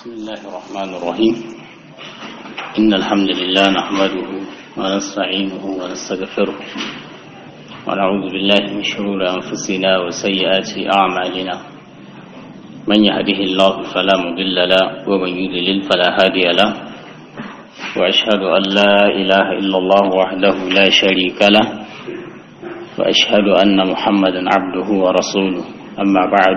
بسم الله الرحمن الرحيم إن الحمد لله نحمده ونستعينه ونستغفره ونعوذ بالله من شرور أنفسنا وسيئات أعمالنا من يهده الله فلا مضل له ومن يضلل فلا هادي له وأشهد أن لا إله إلا الله وحده لا شريك له وأشهد أن محمدا عبده ورسوله أما بعد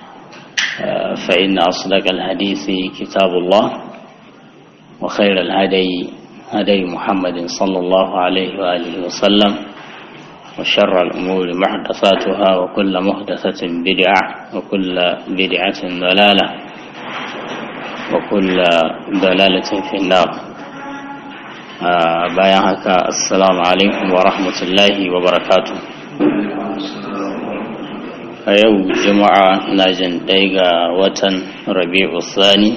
فإن أصدق الحديث كتاب الله وخير الهدي هدي محمد صلى الله عليه وآله وسلم وشر الأمور محدثاتها وكل محدثة بدعة وكل بدعة ضلالة وكل ضلالة في النار bayan haka assalamu alaikum wa rahmatullahi wa barakatu a yau juma'a na jin ɗaya ga watan rabi'u sani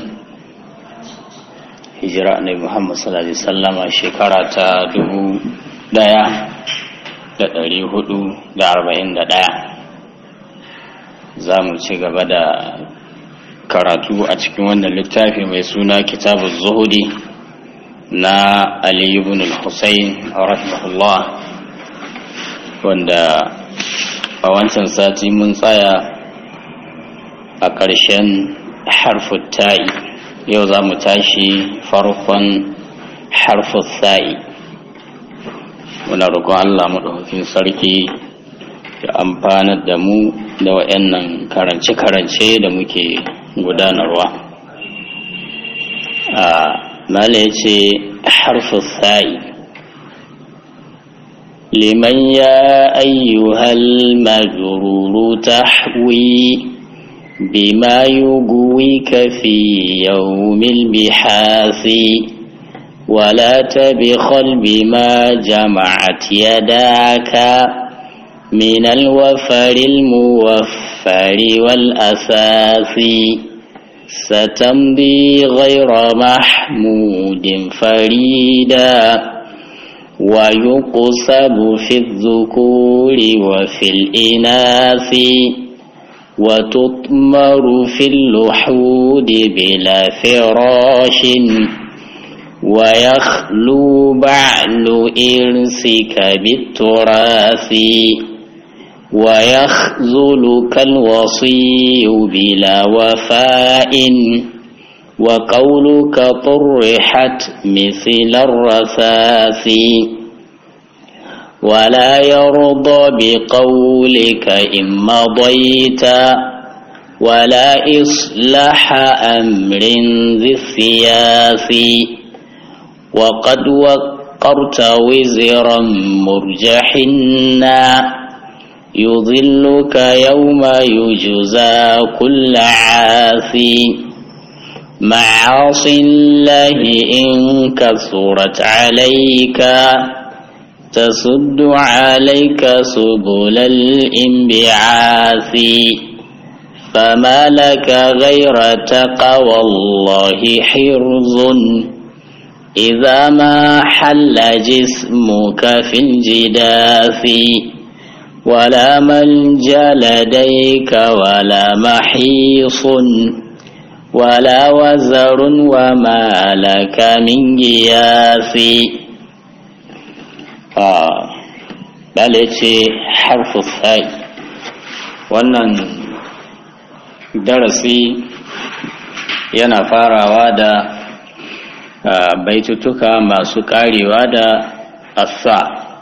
hijira na muhammad sallallahu alaihi sallama shekara ta dubu ɗaya da ɗari hudu da arba'in da ɗaya za mu ci gaba da karatu a cikin wannan littafi mai suna kitabu zuhudi na Ali ibn al-Husayn rahimahullah wanda a wancan sati mun tsaya a ƙarshen harfin ta'i yau za mu tashi farkon harfin sa'i muna roƙon Allah maɗaukakin sarki ya amfanar da mu da waɗannan karance-karance da muke gudanarwa mala ya ce harfi sa'i liman ya ayyuhal majruru tahwi bima yuguwika fi yawmil bihasi ولا تبخل بما جمعت يداك من الوفر الموفر والأساس ستمضي غير محمود فريدا ويقصب في الذكور وفي الإناث وتطمر في اللحود بلا فراش ويخلو بعل إرسك بالتراث ويخذلك الوصي بلا وفاء وقولك طرحت مثل الرثاث ولا يرضى بقولك إن مضيت ولا إصلاح أمر ذي الثياث وقد وقرت وزرا مرجحنا يضلك يوم يجزى كل عاثي معاصي الله إن كثرت عليك تسد عليك سبل الانبعاث فما لك غير تقوى الله حرز إذا ما حل جسمك في الجداث ولا ملجا لديك ولا محيص ولا وزر وما لك من جياث bale ce harfu sai wannan darasi yana farawa da baitutuka masu karewa da asa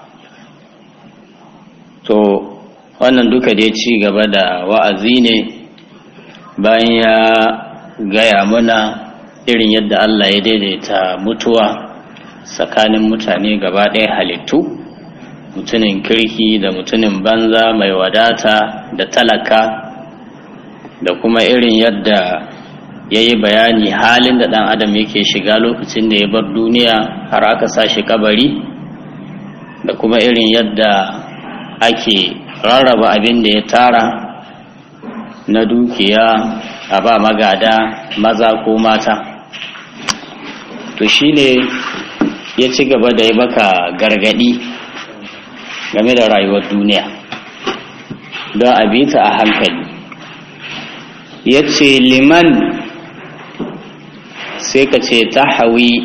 to wannan duka dai ci gaba da wa'azi ne bayan ya gaya muna irin yadda Allah ya daidaita mutuwa tsakanin mutane gaba ɗaya halittu mutumin kirki da mutumin banza mai wadata da talaka da kuma irin yadda ya yi bayani halin da ɗan adam yake shiga lokacin da ya bar duniya har aka sa shi kabari da kuma irin yadda ake rarraba abin da ya tara na dukiya a ba magada maza ko mata to shi ne ya ci gaba da ya baka gargadi game da rayuwar duniya don a bi ta a hankali ya ce liman sai ka ce ta hawi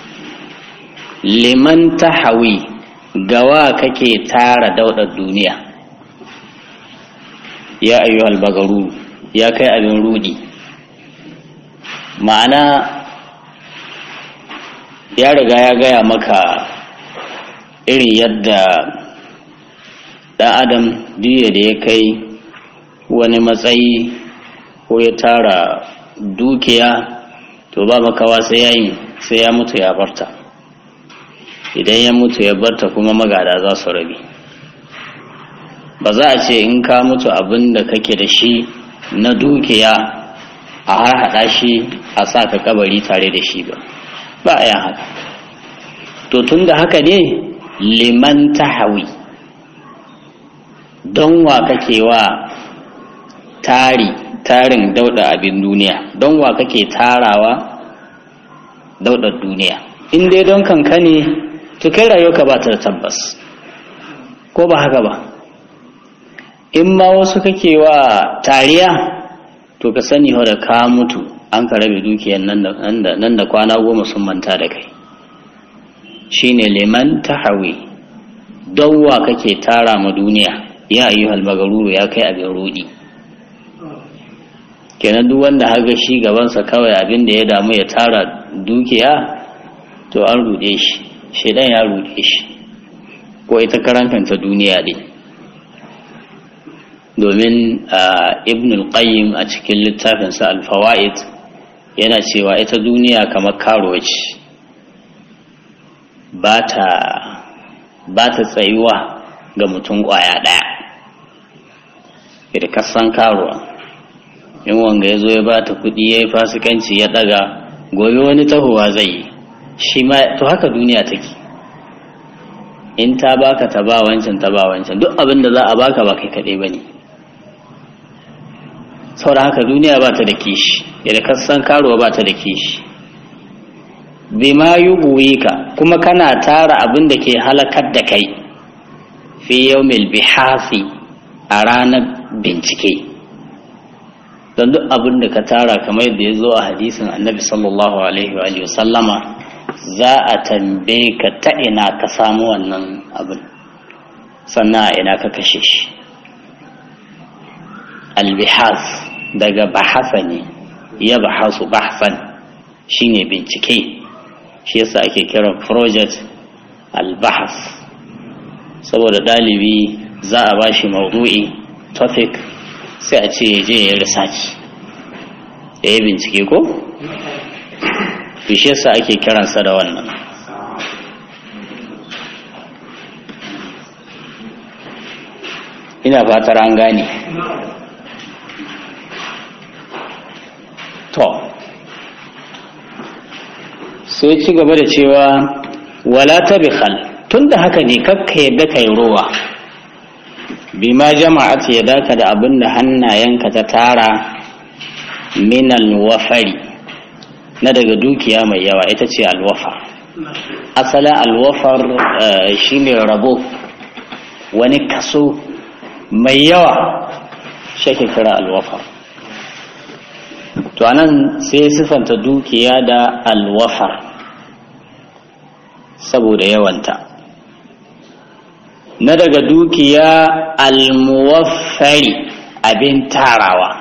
liman ta hawi gawa kake tara daudar duniya ya ayyuhal bagaru ya kai abin rudi ma'ana ya riga ya gaya maka irin yadda ɗan adam diya da ya kai wani matsayi ko ya tara dukiya to ba makawa sai ya yi sai ya mutu ya barta idan ya mutu ya barta kuma magada za su rabi ba za a ce in ka mutu abin da kake da shi na dukiya a har haɗa shi a sa ka kabari tare da shi ba ba a yin haka to tun da haka ne liman tahawi don wa kake wa tari tarin dauda abin duniya don wa kake tarawa daudar duniya in dai don kanka ne to kai rayuwarka ba ta da tabbas ko ba haka ba in ma wasu kake wa tariya to ka sani da ka mutu an ka rabe dukiyar nan da kwana goma sun manta da kai shine liman tahawi don wa kake tara ma duniya ya ayyuhal magaruru ya kai abin rudi kenan duk wanda haga shi gabansa kawai abin da ya damu ya tara dukiya to an rude shi shaidan ya rude shi ko ita karantanta duniya ne domin ibn al-qayyim a cikin littafinsa al-fawaid yana cewa ita duniya kamar karuwa ce ba ta tsayuwa ga mutum kwaya ɗaya da kasan karuwa in wanga ya zo ya ba ta kuɗi ya yi fasikanci ya ɗaga gobe wani tahowa zai yi shi ma to haka duniya take in ta baka ta ba wancan ta ba wancan duk abin da za a baka ba kai kaɗai ba ne saboda haka duniya ba ta da kishi yadda kasan karuwa ba ta da kishi bima yi ka kuma kana tara abin da ke halakar da kai fi yaumil bihasi a ranar bincike don duk abin da ka tara kamar yadda ya zo a hadisin annabi sallallahu alaihi wa sallama za a tambaye ka ta ina ka samu wannan abin sannan a ina ka kashe shi albihas daga bahasa ne ya bahasu bahasan shine bincike shi yasa ake kiran project albahas saboda ɗalibi za a ba shi maudu'i topic sai a ce je ya research ya yi bincike ko? shi yasa ake kiransa da wannan ina fatar an gane to sai ci gaba da cewa wala ta bikhal tun da haka ne kakka yadda kai rowa bima jama'at ya daka da abin da hannayenka ta tara minal wafari na daga dukiya mai yawa ita ce alwafa asalin alwafar shine rabo wani kaso mai yawa shake kira alwafar to anan sai sifanta dukiya da alwafar saboda yawanta na daga dukiya almuwaffari abin tarawa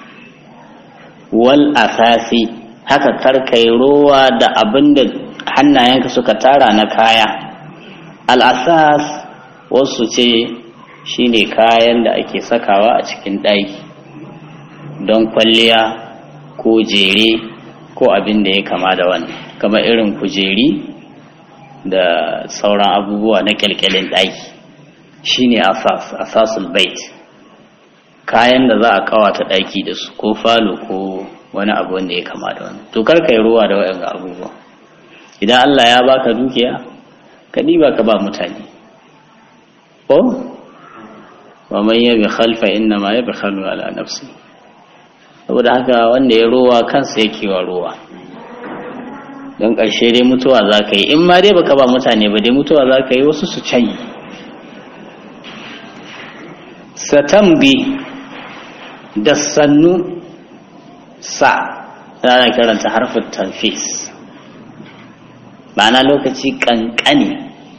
wal asasi haka karkai rowa da abin da hannayenka suka tara na kaya al'asas wasu ce shine kayan da ake sakawa a cikin ɗaki don kwalliya ko jere ko abin da ya kama da wannan kamar irin kujeri da sauran abubuwa na kyalkyalin ɗaki shine asas asasul bait kayan da za a kawata ɗaki da su ko falo ko wani abu wanda ya kama da wani to kar yi ruwa da waɗanda abubuwa idan Allah ya baka dukiya ka ɗiba ka ba mutane ko wa man yabi khalfa inna ma yabi khalu ala nafsi saboda haka wanda ya rowa kansa yake wa rowa don ƙarshe dai mutuwa za ka yi in ma dai baka ba mutane ba dai mutuwa za ka yi wasu su canyi satambi da sannu sa ana karanta harfin tanfis ma'ana lokaci kankani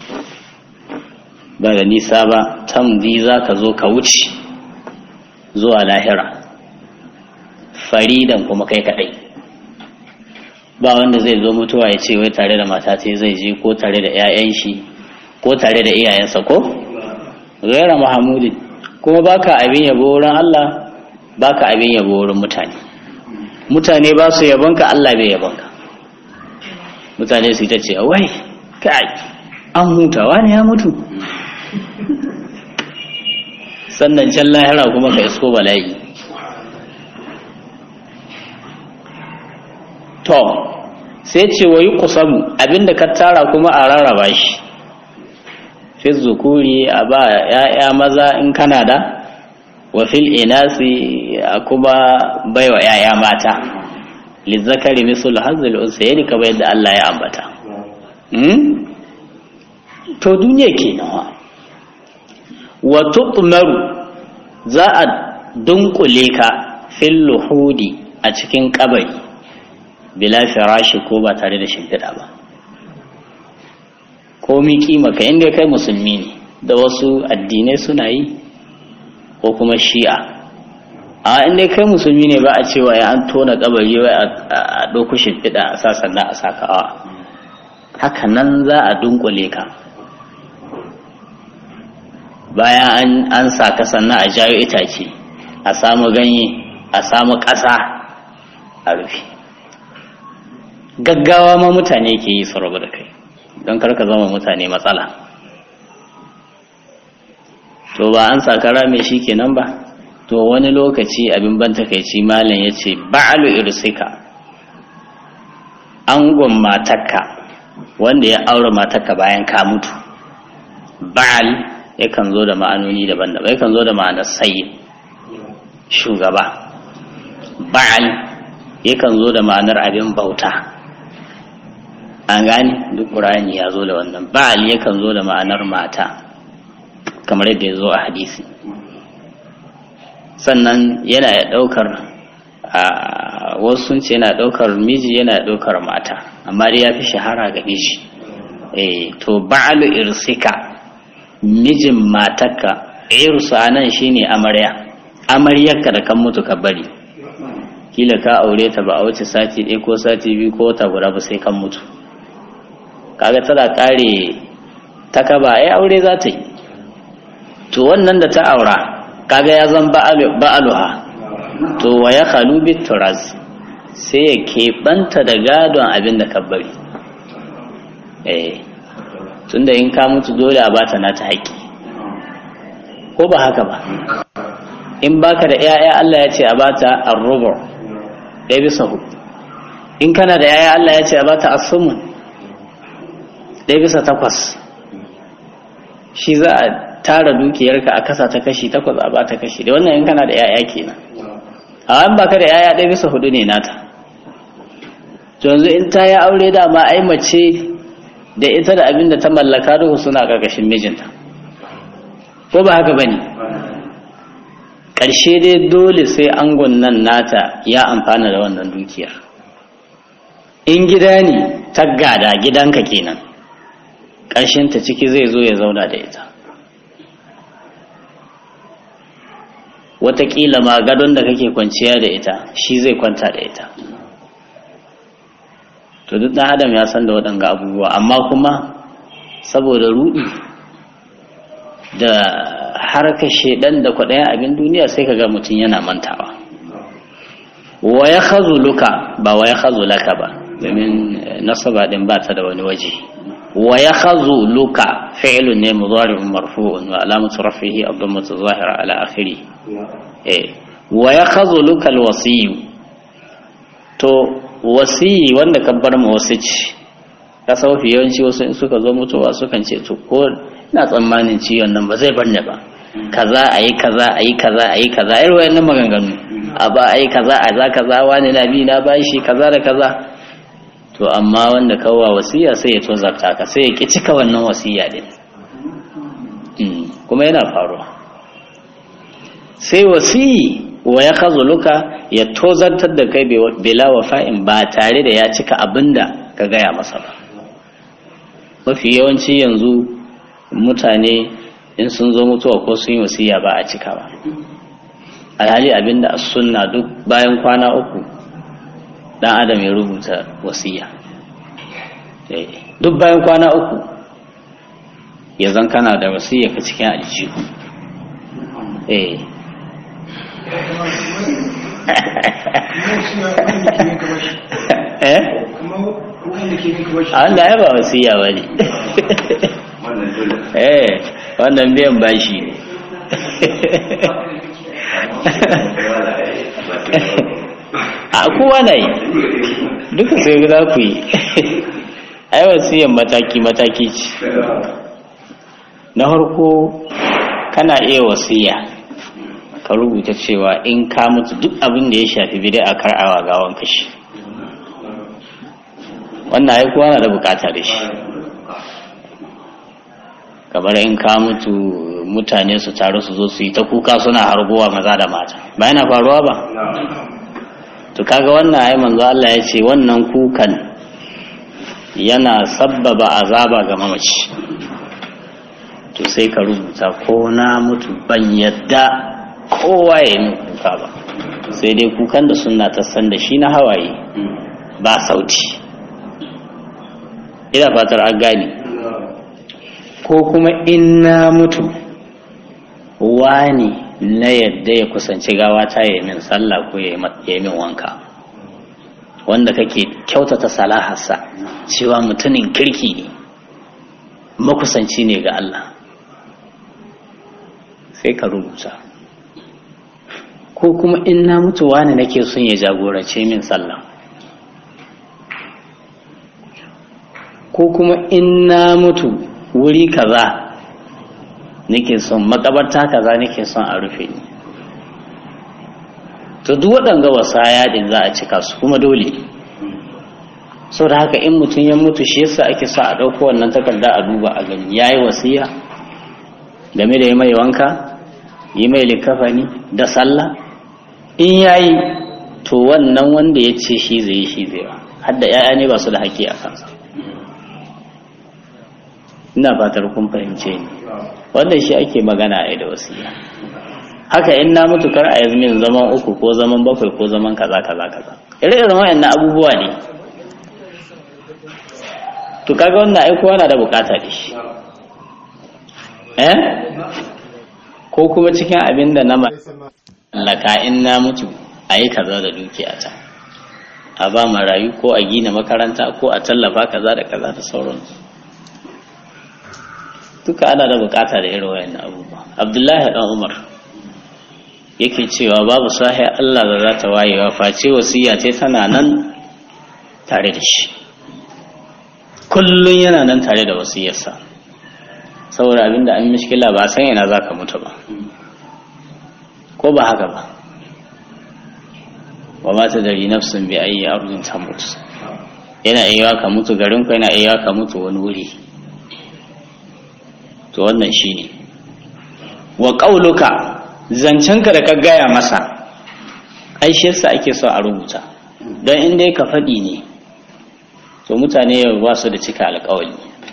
ba da nisa ba tamzi za ka zo ka wuce zuwa lahira faridan kuma kai kadai ba wanda zai zo mutuwa ya ce wai tare da mata ce zai je ko tare da 'ya'yan shi ko tare da iyayensa ko gaira mahamudin kuma baka abin yabo wurin Allah baka abin yabo wurin mutane mutane ba su yabonka Allah bai yabonka mutane su ta ce wai kai an hutawa ne ya mutu sannan can lahira kuma ka isko bala'i to sai ce wa yi kusamu abinda ka tara kuma a rarraba shi fi zukuri a ba ya'ya maza in kana da wa fil inasi a kuma baiwa ya'ya mata lizzakari misul hazil unsayni kamar yadda Allah ya ambata to duniya ke nawa wa tutmaru za a dunkule ka fil luhudi a cikin kabari bila firashi ko ba tare da shimfiɗa ba komi kima ka inda kai musulmi ne da wasu addinai suna yi ko kuma shi'a a inda kai musulmi ne ba a cewa ya an tona kabari wai a ɗauku shimfiɗa a sa sannan a saka awa haka nan za a dunkule ka bayan an saka sannan a jayo itace a samu ganye a samu ƙasa a rufe gaggawa ma mutane ke yi su rabu da kai don karka zama mutane matsala to ba an sakara mai shi kenan ba to wani lokaci abin ban takaici malam ya ce ba'alu irsika angon matakka wanda ya aure matakka bayan ka mutu ba'al yakan zo da ma'anoni daban-daban yakan zo da ma'anar sayi shugaba ba'al yakan zo da ma'anar abin bauta an gane duk ƙur'ani ya zo da wannan ba'al yakan zo da ma'anar mata kamar yadda ya zo a hadisi sannan yana ya ɗaukar a wasu sun ce yana ɗaukar miji yana ɗaukar mata amma dai ya fi shahara ga miji eh to ba'alu irsika mijin matarka irsu anan shine amarya amaryarka da kan mutu ka bari kila ka aure ta ba a wuce sati ɗaya ko sati biyu ko wata guda ba sai kan mutu kaga tana kare ta kaba ai aure za ta yi to wannan da ta aura kaga ya zan ba'aluha to wa ya khalu bit turaz sai ya keɓanta da gadon abin da ka bari eh tunda in ka mutu dole a bata nata haƙƙi ko ba haka ba in baka da 'ya'ya Allah ya ce a bata ar-rubu ɗaya bisa hudu in kana da 'ya'ya Allah ya ce a bata as-sumun ɗaya bisa takwas shi za a tara dukiyarka a kasa ta kashi takwas a ba ta kashi da wannan in kana da yaya kenan a an baka da yaya ɗaya bisa hudu ne nata to yanzu in ta yi aure dama ai mace da ita da abin da ta mallaka duhu suna ƙarƙashin mijinta ko ba haka bane ƙarshe dai dole sai angon nan nata ya amfana da wannan dukiyar in gida ne ta gada gidanka kenan ƙarshen ta ciki zai zo ya zauna da ita wataƙila ma gadon da kake kwanciya da ita shi zai kwanta da ita to duk ɗan adam ya san da waɗanga abubuwa amma kuma saboda ruɗi da harkar shaidan da kwaɗayan abin duniya sai ka ga mutum yana mantawa wa ya luka ba wa ya laka ba domin nasaba ɗin ba ta da wani waje wa ya luka fi'lun ne mudari'un marfu'un wa alamatu rafihi abdumatu zahira ala akhiri eh wa ya luka alwasiyu to wasiyi wanda ka bar ma wasu ci ka saufi yawanci wasu in suka zo mutuwa sukan ce to ko ina tsammanin ciwon nan ba zai bar ni ba kaza ayi kaza ayi kaza ayi kaza irin wayannan maganganu a ba ayi kaza a za kaza wani na bi na bashi kaza da kaza to amma wanda kawwa wasiya sai ya tozarta ka sai ya ki cika wannan wasiya din kuma yana faruwa sai wasiyi wa ya luka ya tozartar da kai bila wafa'in ba tare da ya cika abinda ka gaya masa ba mafi yawanci yanzu mutane in sun zo mutuwa ko sun yi wasiya ba a cika ba alhali abinda a sunna duk bayan kwana uku dan adam ya rubuta wasiya duk bayan kwana uku ya zan kana da wasiya ka cikin aljihu eh eh Allah ya ba wasiya ba ne eh wannan biyan bashi ne a kowa na yi duka sai za ku yi ai wasiyan mataki-mataki ce na harko kana iya wasiya ka rubuta cewa in ka mutu duk abin da ya shafi bidai a kar'awa gawan kashi wannan ai kowa na da bukata da shi kamar in ka mutu mutane su taru su zo su yi ta kuka suna harguwa maza da mata ba yana faruwa ba to kaga wannan ai manzo Allah ya ce wannan kukan yana sabbaba azaba ga mamaci to sai ka rubuta ko na mutu ban yadda kowa ya yi kuka ba sai dai kukan da sunna ta san da shi na hawaye ba sauti ina fatar an gane ko kuma in na mutu wani na yadda ya kusanci gawa ta yi min sallah ko ya yi min wanka wanda kake kyautata salaharsa cewa mutumin kirki ne makusanci ne ga Allah sai ka rubuta ko kuma in na mutu wani nake son ya jagorance min sallah ko kuma in na mutu wuri kaza nake son makabarta kaza nake son a rufe ni to duk waɗanga wasaya din za a cika su kuma dole sau da haka in mutum ya mutu shi yasa ake sa a ɗauko wannan takarda a duba a gani ya yi wasiya game da yi mai wanka yi mai likafani da sallah in ya yi to wannan wanda ya ce shi zai yi shi zai ba hadda 'ya'ya ne ba su da haƙƙi a kansa ina fatar kun fahimce ni wannan shi ake magana a da wasiya haka in na mutu kar a yanzu min zaman uku ko zaman bakwai ko zaman kaza kaza kaza ire-iren wayannan abubuwa ne to kaga wannan ai kowa na da bukata da shi eh ko kuma cikin abin da na mallaka in na mutu a yi kaza da dukiya ta a ba marayu ko a gina makaranta ko a tallafa kaza da kaza da sauransu duka ana da bukata da irin wayannan abubuwa abdullahi dan umar yake cewa babu sahi Allah da za ta wayewa face wasiya ce tana nan tare da shi kullun yana nan tare da wasiyarsa saboda abinda an mishkila ba san yana za ka mutu ba ko ba haka ba wa mata dari nafsin bi ayi ardin tamut yana iya ka mutu garin ku yana iya ka mutu wani wuri to wannan shine wa qauluka zancenka da ka gaya masa ai shi yasa ake so a rubuta don in dai ka faɗi ne to mutane ba su da cika alƙawari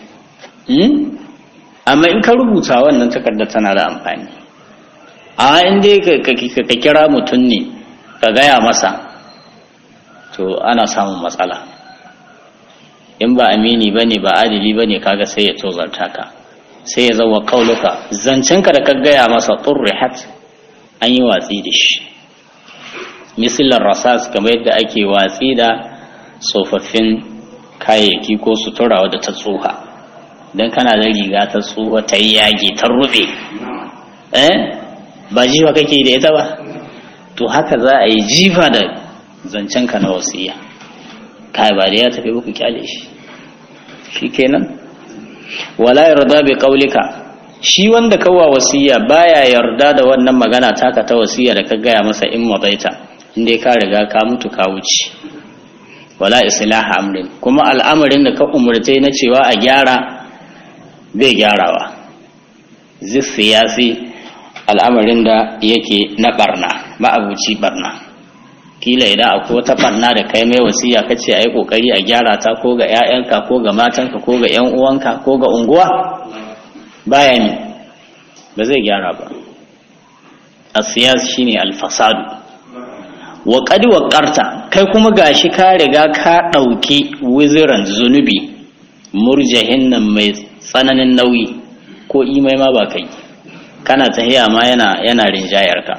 amma in ka rubuta wannan takarda tana da amfani a in dai ka kira mutum ne ka gaya masa to ana samun matsala in ba amini ba ne ba adili ba ne kaga sai ya tozarta ka sai ya zama kauluka zancenka da ka gaya masa turrihat an yi watsi da shi misalar rasas kamar yadda ake watsi da tsofaffin kayayyaki ko sutura wadda ta tsoha don kana da riga ta tsoha ta yi yage ta rufe eh ba jifa kake da ita ba to haka za a yi jifa da zancenka na wasiya kai ba da ya tafi ku kyale shi shi kenan wala yarda bi qaulika shi wanda kawa wasiya baya yarda da wannan magana taka ta wasiya da ka gaya masa in madaita inda ka riga ka mutu ka wuce wala islaha amrin kuma al'amarin da ka umurta na cewa a gyara bai gyarawa zai siyasi al'amarin da yake na barna ma'abuci barna kila idan akwai wata barna da kai mai wasiya kace ayi kokari a gyara ta ko ga 'ya'yanka ko ga matanka ko ga 'yan uwanka ko ga unguwa baya ne ba zai gyara ba asiyas shine alfasadu wa qad waqarta kai kuma gashi ka riga ka dauki wiziran zunubi murjahin nan mai tsananin nauyi ko imai ma ba kai kana tahiya ma yana yana rinjayar ka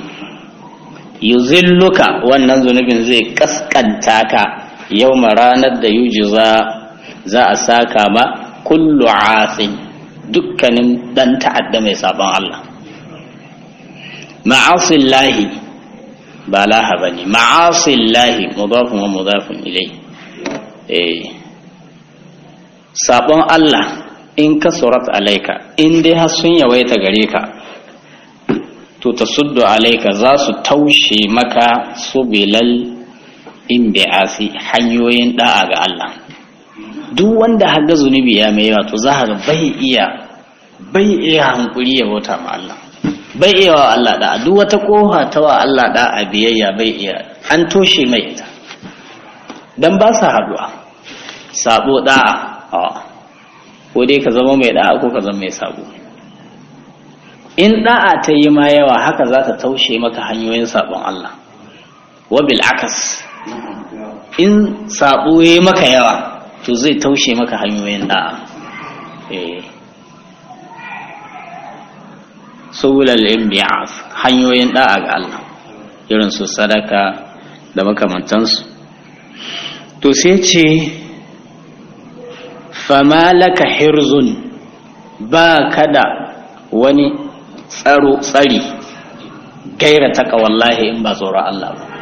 yuzilluka wannan zunubin zai kaskanta ka yau ranar da yujiza za a saka ma kullu asin dukkanin dan ta'adda mai sabon Allah ma'asillahi ba laha bane ma'asillahi mudafun wa mudafun ilai eh sabon Allah in ka surat alaika in dai har sun yawaita gare ka to ta suddu alaika za su taushe maka su bilal in bi'asi hanyoyin da'a ga Allah duk wanda haga zunubi ya mai yawa to za ka bai iya bai iya hankuri ya bauta ma Allah bai iya wa Allah da'a duk wata kofa ta wa Allah da'a biyayya bai iya an toshe mai ita dan ba sa haduwa sabo da'a ko dai ka zama mai da'a ko ka zama mai sabo in da'a ta yi ma yawa haka za ta taushe maka hanyoyin sabon Allah wabil akas in sabo ya yi maka yawa to zai taushe maka hanyoyin da'a subulal inbi'af hanyoyin da'a ga Allah irin su sadaka da makamantansu to sai ce fama laka hirzun ba kada wani tsaro tsari gaira taka wallahi in ba tsoron Allah ba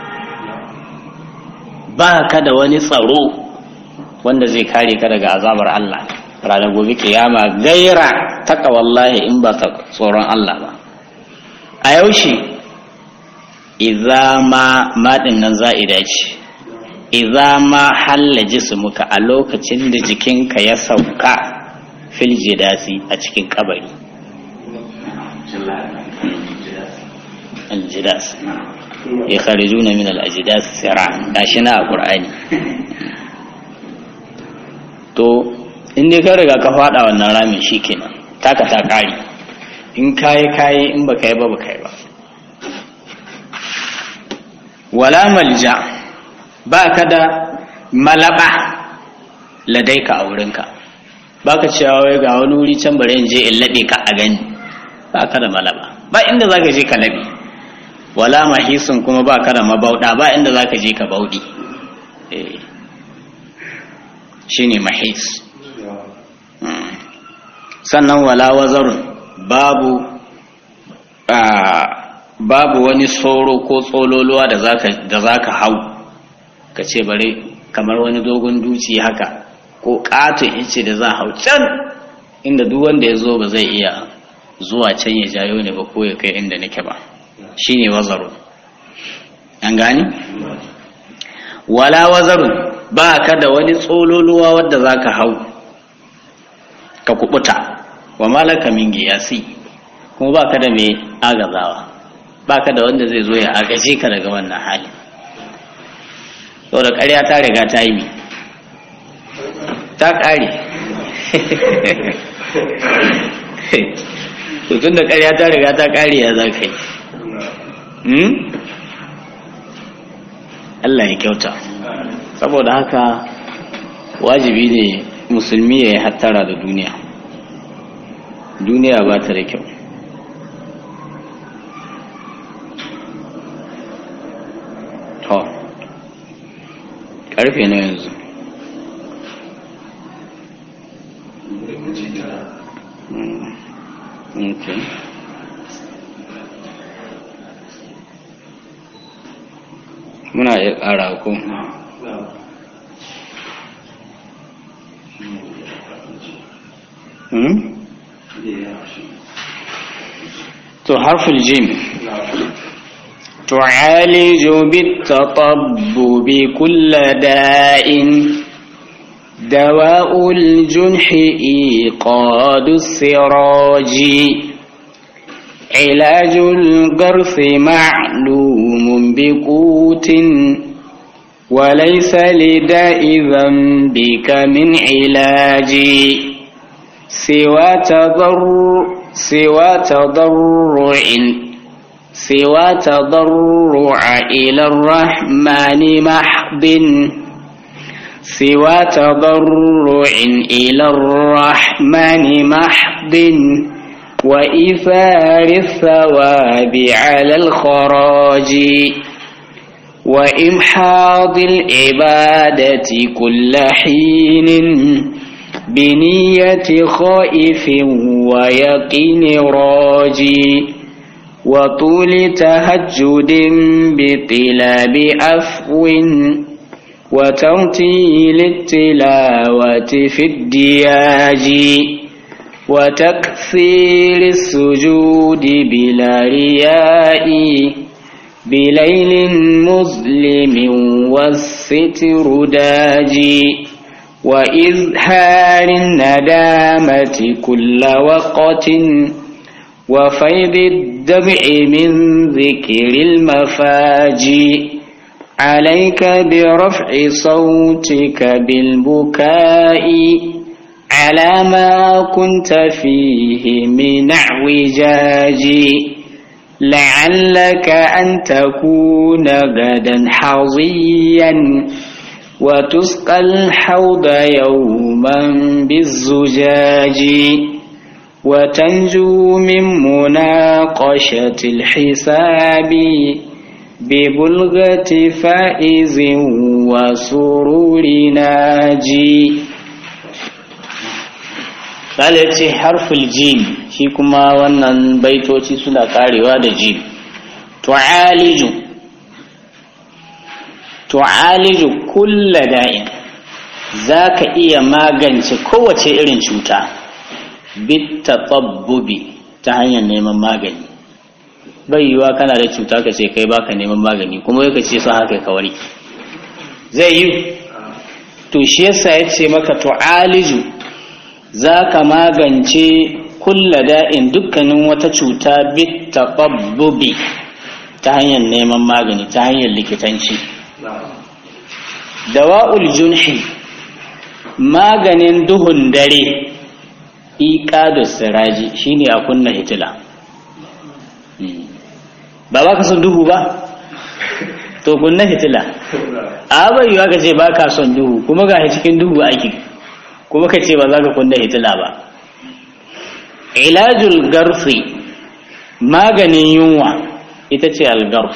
ba ka da wani tsaro wanda zai kare ka daga azabar Allah ranar gobe kiyama gaira taka wallahi in ba tsoron Allah ba a yaushe idza ma madin nan za'ida ce idza ma halla jismuka a lokacin da jikinka ya sauka fil jidasi a cikin kabari aljidas ya kharijuna min al-ajdas sira gashi na qur'ani to in dai ka riga ka fada wannan ramin shikenan taka ta kare in kayi kayi in baka yi ba baka yi ba wala malja ba ka da malaba ladaika a wurinka ba ka cewa wai ga wani wuri can bari in je in laɓe ka a gani ba ka da malaba ba inda za ka je ka laɓe wala mahisun kuma ba ka da mabauɗa ba inda za ka je ka bauɗi shi ne mahis sannan wala wazarun babu babu wani soro ko tsololuwa da za ka hau ka ce bare kamar wani dogon duci haka ko ƙaton ice da za hau can inda duk wanda ya zo ba zai iya zuwa can ya jayo ne ba ko ya kai inda nake ba shine wazaru an gani wala wazarun ba ka da wani tsololuwa wadda za ka hau ka kubuta wa malaka min giyasi kuma ba ka da mai agazawa ba ka da wanda zai zo ya agaje ka daga wannan hali da ƙarya ta riga ta yi ta ƙare tun da ƙarya ta riga ta ƙare ya za ka yi Allah ya kyauta saboda haka wajibi ne musulmi ya yi hattara da duniya duniya ba ta da kyau to karfe na yanzu okay muna iya ƙara ko to harful jim تعالج بالتطبب كل داء دواء الجنح إيقاد السراج علاج القرص معلوم بقوت وليس لداء ذنبك من علاج سوى تضرع سوى تضرع سوى تضرع إلى الرحمن محض سوى تضرع إلى الرحمن محض وإيثار الثواب على الخراج وإمحاض العبادة كل حين بنية خائف ويقين راجي وطول تهجد بطلاب عفو وترتيل التلاوة في الدياج وتكثير السجود بلا رياء بليل مظلم والستر داجي وإظهار الندامة كل وقت وفيض الدمع من ذكر المفاجي عليك برفع صوتك بالبكاء على ما كنت فيه من اعوجاج لعلك أن تكون غدا حظيا وتسقى الحوض يوما بالزجاج وتنجو من مناقشة الحساب ببلغة فائز وسرور ناجي Sale ce harful jim shi kuma wannan baitoci suna karewa da jim. Tu'aliju Tu'aliju kulla da'in za ka iya magance kowace irin cuta bitta tsabbubi ta hanyar neman magani. Bai yiwa kana da cuta ka ce kai baka neman magani kuma yaka ce sun haka kawari. Zai yi, to shi yasa ya ce maka tu'aliju za ka magance kulla da'in dukkanin wata cuta bit taɓabbubi ta hanyar neman magani ta hanyar likitanci dawa'ul junhi maganin duhun dare iƙadu siraji shine a kunna hitila ba ba ka son duhu ba to kunna hitila a bai yiwa ka ce ba ka son duhu kuma ga cikin duhu ake kuma ka ce ba za ka kunna hitila ba ilajul garfi maganin yunwa ita ce algarf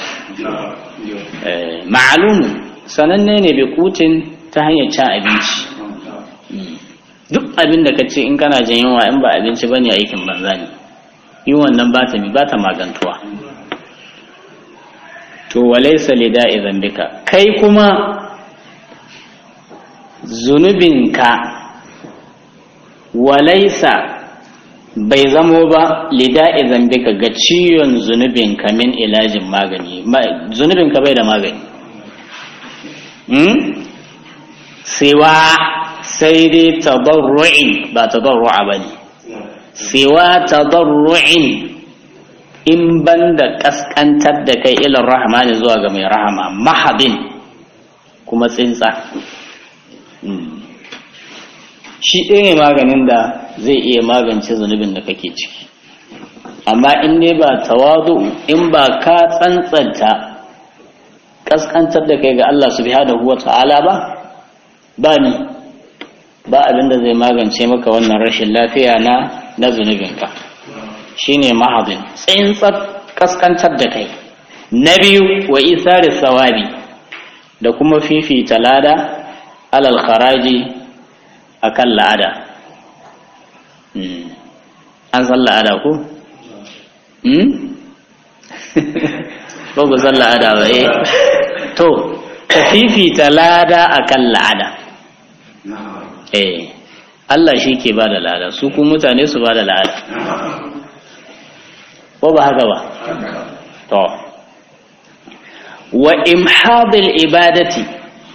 ma'alumu sananne ne bai kutin ta hanyar cin abinci duk abin da ka ce in kana jin yunwa in ba abinci ba ne aikin banza ne yunwan nan ba ta ba ta magantuwa to walaisa lida idan bika kai kuma zunubinka walaisa bai zamo ba lida'i zambika ga ciwon zunubinka min ilajin magani zunubinka bai da magani siwa sai dai tadarru'in ba tadarru'a ba ne siwa tadarru'in in ban da kaskantar da kai ilar rahmani zuwa ga mai rahama mahadin kuma tsintsa shi ɗaya ne maganin da zai iya magance zunubin da kake ciki amma in ne ba tawadu in ba ka tsantsanta kaskantar da kai ga Allah subhanahu wa ta'ala ba ba ni ba abin da zai magance maka wannan rashin lafiya na na zunubinka shine mahadin tsintsar kaskantar da kai na biyu wa isari sawabi da kuma fifita lada alal kharaji akan la'ada an san la'ada ko? ko ku san la'ada ba eh to ka fifita lada akan la'ada eh Allah shi ke ba da lada su ku mutane su ba da lada ko ba haka ba to wa imhadil ibadati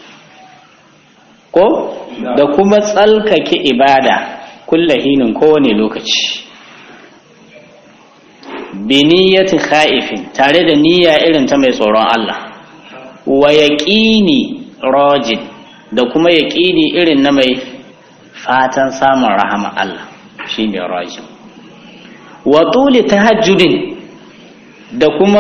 ko da kuma tsalkake ibada kulla hinin kowane lokaci bi niyyati khaifin tare da niyya irin ta mai tsoron Allah wa yaqini rajid da kuma yaqini irin na mai fatan samun rahama Allah shine rajid wa tuli tahajjudin da kuma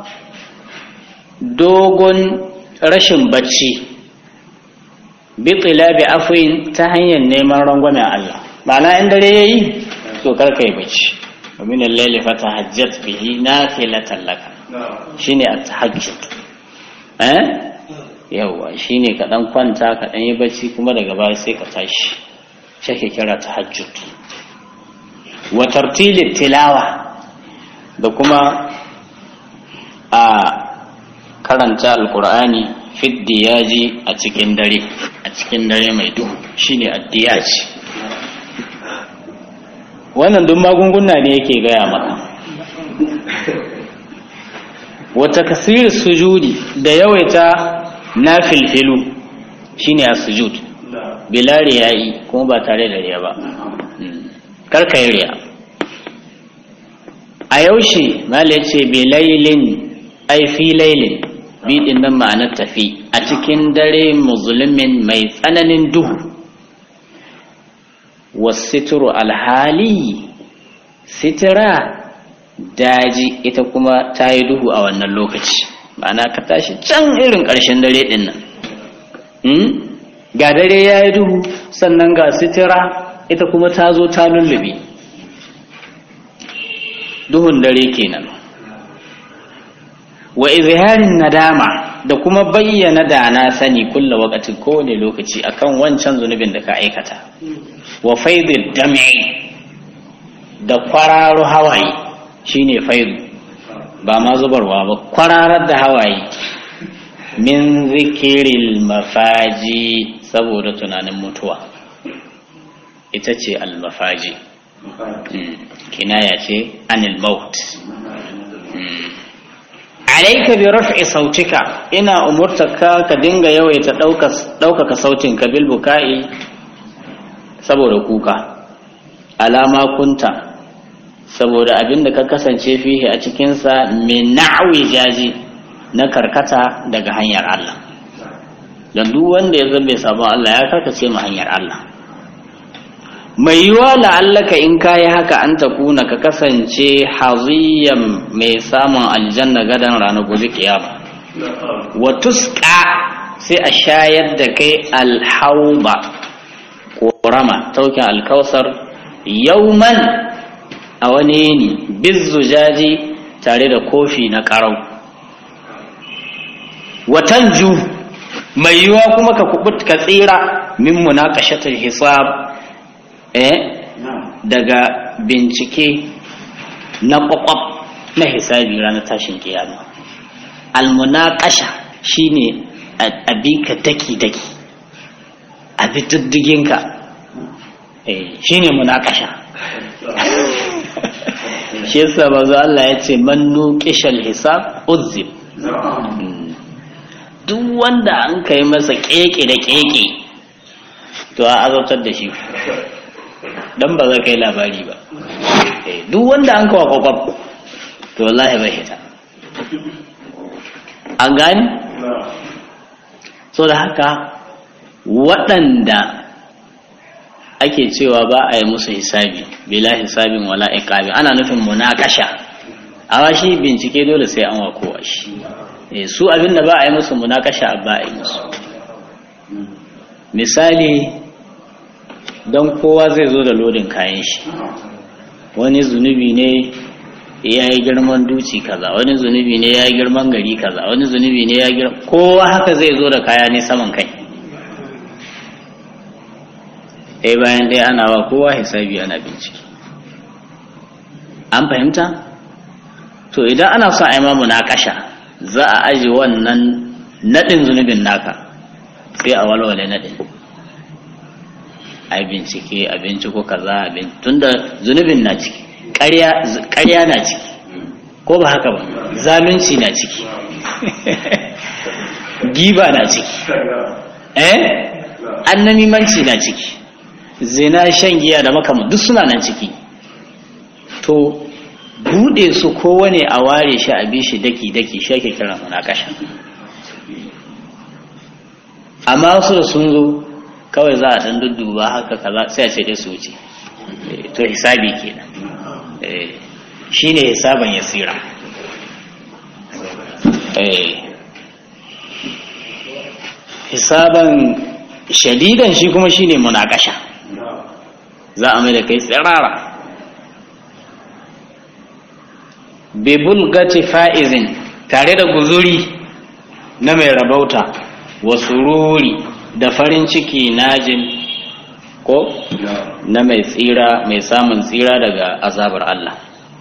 dogon rashin bacci bi tilabi afwin ta hanyar neman rangwamen Allah ma'ana in dare yayi to karka yi bacci wa min al-layli fatahajjat bihi nafilatan laka shine at-tahajjud eh yawa shine ka dan kwanta ka dan yi bacci kuma daga baya sai ka tashi shake kira tahajjud wa tartilit tilawa da kuma a karanta alkur'ani fiddiyaji a cikin dare a cikin dare mai duhu shine addiyaji wannan duk magunguna ne yake gaya maka wata kasir sujudi da yawaita na filfilu shine a sujud bilari ya yi kuma ba tare da riya ba karka yi riya a yaushe mala ce bilailin ai fi lailin biɗin nan ma'anar tafi a cikin dare musulmin mai tsananin duhu wasituru alhali sitira daji ita kuma ta yi duhu a wannan lokaci ma'ana ka tashi can irin ƙarshen dare ɗin nan ga dare ya yi duhu sannan ga sitira ita kuma ta zo ta lullube duhun dare kenan wa izharin nadama da kuma bayyana da na sani kulla wakati kowane lokaci akan wancan zunubin da ka aikata wa faidul dam'i da kwararo hawaye shine faidu ba ma zubarwa ba kwararar da hawaye min zikiril mafaji saboda tunanin mutuwa ita ce almafaji kinaya ce anil maut alaika bi raf'i sautika ina umurtaka ka dinga yawaita ɗaukaka sautinka bil buka'i saboda kuka alama kunta saboda abinda ka kasance fihi a cikinsa min na'wi jaji na karkata daga hanyar Allah don duk wanda ya zambe sabon Allah ya karkace mu hanyar Allah mai yiwa la'allaka in kayi haka an kuna ka kasance haziyan mai samun aljanna gadan ranar gobe kiyama wa tuska sai a shayar da kai alhauba ƙorama taukin alkausar yauman a wani yini bizzujaji tare da kofi na ƙarau watan ju mai yiwa kuma ka kubut ka tsira min munaqashatul hisab eh daga bincike na kwakwab na hisabi ranar tashin kiyama almunaqasha shine abika daki daki abi diddiginka eh shine munaqasha shi yasa bazo Allah ya ce man nuqishal hisab uzib duk wanda an kai masa keke da keke to a azabtar da shi dan ba za ka yi labari ba duk wanda an kawo kwakwab to wallahi bai hita an gani so da haka waɗanda ake cewa ba a yi musu hisabi bila hisabin wala iqabi ana nufin munakasha amma shi bincike dole sai an wakowa shi su abinda ba a yi musu munakasha ba a yi musu misali don kowa zai zo da lodin kayan shi wani zunubi ne ya yi girman duci kaza wani zunubi ne ya yi girman gari kaza wani zunubi ne ya girman kowa haka zai zo da kaya ne saman kai ɗaya bayan ɗaya ana wa kowa hisabi ana bincike an fahimta to idan ana son a yi mamu na kasha za a aji wannan naɗin zunubin naka sai a walwale naɗin a bincike a binciko kaza tunda zunubin na ciki ƙarya na ciki ko ba haka ba zalunci na ciki giba na ciki eh annamimanci na ciki zina shan giya da makama duk suna nan ciki to buɗe su kowane a ware shi a bi shi daki-daki shi ake kira munakasha amma wasu da sun zo kawai za a ɗan dudduba haka kaza sai a ce dai su wuce to hisabi kenan shi ne hisaban yasira hisaban shadidan shi kuma shi ne munakasha za a mai da kai tsirara bibulgati fa'izin tare da guzuri na mai rabauta wa sururi da farin ciki najin ko na mai tsira mai samun tsira daga azabar Allah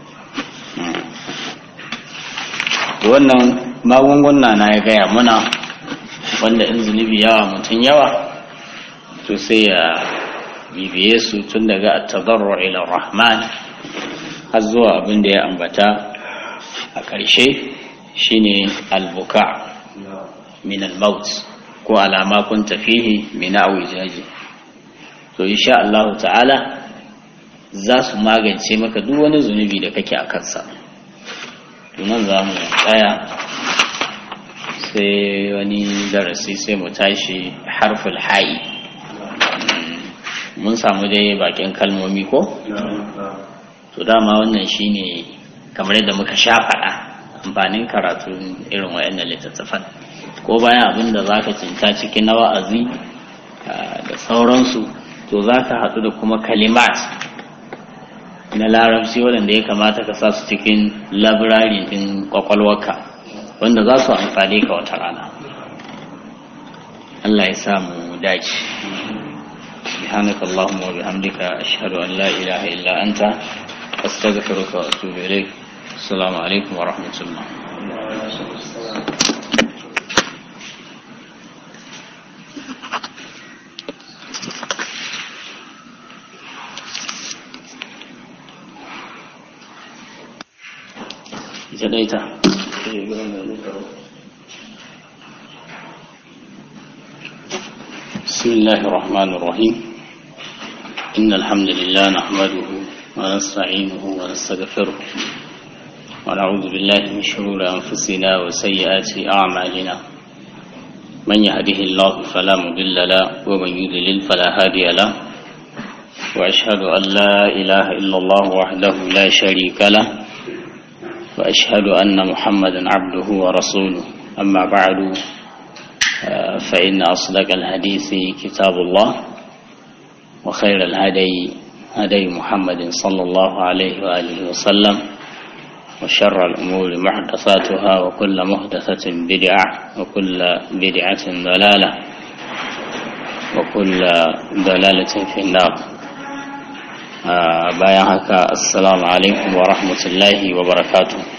wannan magunguna na ya gaya muna wanda in zunubi yawa mutum yawa to sai ya bibiye su tun daga at-tadarru ila rahman har zuwa abin da ya ambata a ƙarshe shine albuka min al-maut ko alama kun tafihi min awijaji to insha Allah ta'ala za su magance maka duk wani zunubi da kake a kansa tunan za mu tsaya sai wani darasi sai mu tashi harful ha'i mun samu dai bakin kalmomi ko to dama wannan shine kamar yadda muka sha faɗa amfanin karatu irin wayannan littattafan ko bayan abin da za ka cinta cikin na wa'azi da sauransu to za ka haɗu da kuma kalimat na larabci waɗanda ya kamata ka sa su cikin labirari ɗin ƙwaƙwalwarka wanda za su amfani ka wata rana Allah ya samu dace سبحانك اللهم وبحمدك أشهد أن لا إله إلا أنت أستغفرك وأتوب إليك السلام عليكم ورحمة الله جنيتا بسم الله الرحمن الرحيم إن الحمد لله نحمده ونستعينه ونستغفره ونعوذ بالله من شرور أنفسنا وسيئات أعمالنا من يهده الله فلا مضل له ومن يضلل فلا هادي له وأشهد أن لا إله إلا الله وحده لا شريك له وأشهد أن محمدا عبده ورسوله أما بعد فإن أصدق الحديث كتاب الله وخير الهدي هدي محمد صلى الله عليه وآله وسلم وشر الأمور محدثاتها وكل محدثة بدعة وكل بدعة ضلالة وكل ضلالة في النار bayan haka assalamu alaikum wa rahmatullahi wa barakatuh